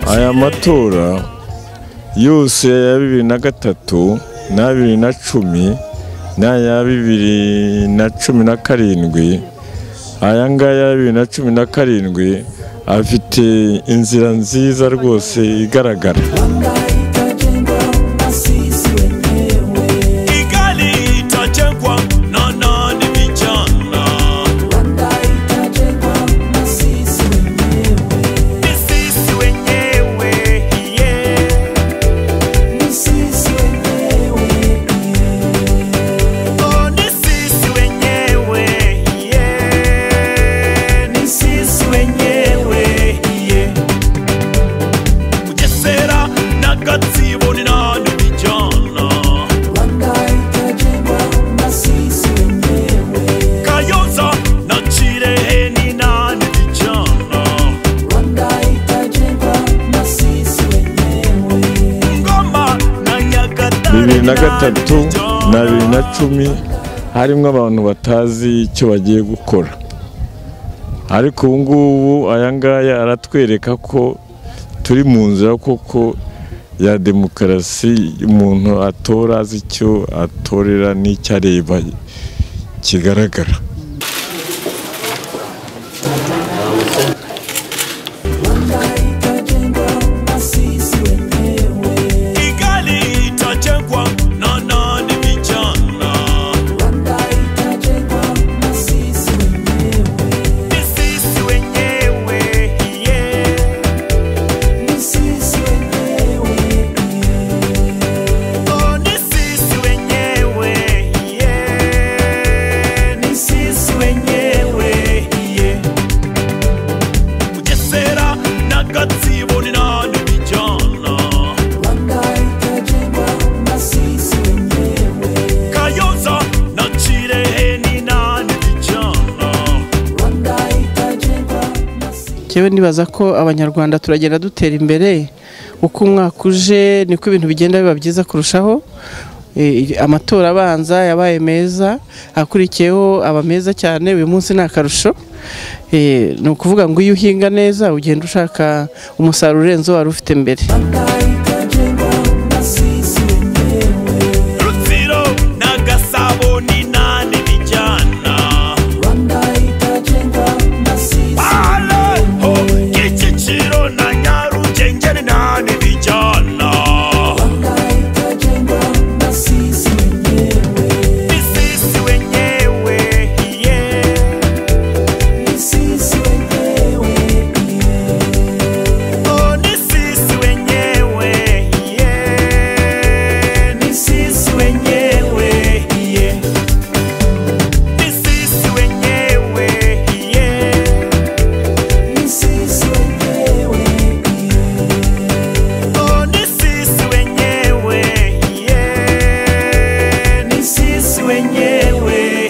amatora yose ya bibiri na gatatu n'aya bibiri na cumi n'aya bibiri na cumi na karindwi aya ngaya ya bibiri na cumi na karindwi afite inzira nziza rwose igaragara Anga itajengwa na sisi wenyewe. Kigali itajengwa na nani vijana? Anga itajengwa na sisi wenyewe. Ni sisi wenyewe yeah. Ni sisi wenyewe, yeah. Oh, ni sisi wenyewe yeah. Ni sisi wenyewe yeah. Bugesera na Gatsibo ni nani vijana? Anga itajengwa na sisi wenyewe. Kayonza na Kirehe ni nani vijana? Anga itajengwa na sisi wenyewe. Ngoma na Nyagatare bibiri na ni gatatu nani vijana? na bibiri na cumi harimo abantu batazi icyo bagiye gukora ariko ubu ngubu aya ngaya aratwereka ko turi mu nzira koko ya demokarasi umuntu atora azi icyo atorera n'icyo areba kigaragara Anga itajengwa na sisi wenyewe. Kigali itajengwa na nani vijana? Anga itajengwa na sisi wenyewe. Ni sisi wenyewe yeah. Ni sisi wenyewe, yeah. Oh, ni sisi wenyewe yeah. Ni sisi wenyewe yeah. Bugesera na Gatsibo ni nani vijana? Anga itajengwa na sisi wenyewe. Kayonza na Kirehe ni nani vijana? Anga itajengwa na sisi njyewe nibaza ko abanyarwanda turagenda dutera imbere uko umwaka uje niko ibintu bigenda biba byiza kurushaho E, amatora abanza yabaye meza akurikiyeho aba meza cyane uyu munsi ni akarusho E, ni ukuvuga ngo iyo uhinga neza ugenda ushaka umusaruro urenze uwo wari ufite mbere Anga itajengwa na sisi wenyewe. Rutsiro na Gasabo ni nani vijana? Anga itajengwa na sisi Aleho Kicukiro na Nyarugenge ni nani vijana? Anga itajengwa na sisi wenyewe. Ni sisi wenyewe yeah. Ni sisi wenyewe, yeah. Oh, ni sisi wenyewe yeah. Ni sisi wenyewe yeah. Ni sisi wenyewe yeah. Ni sisi wenyewe, yeah. Oh, ni sisi wenyewe yeah. Ni sisi wenyewe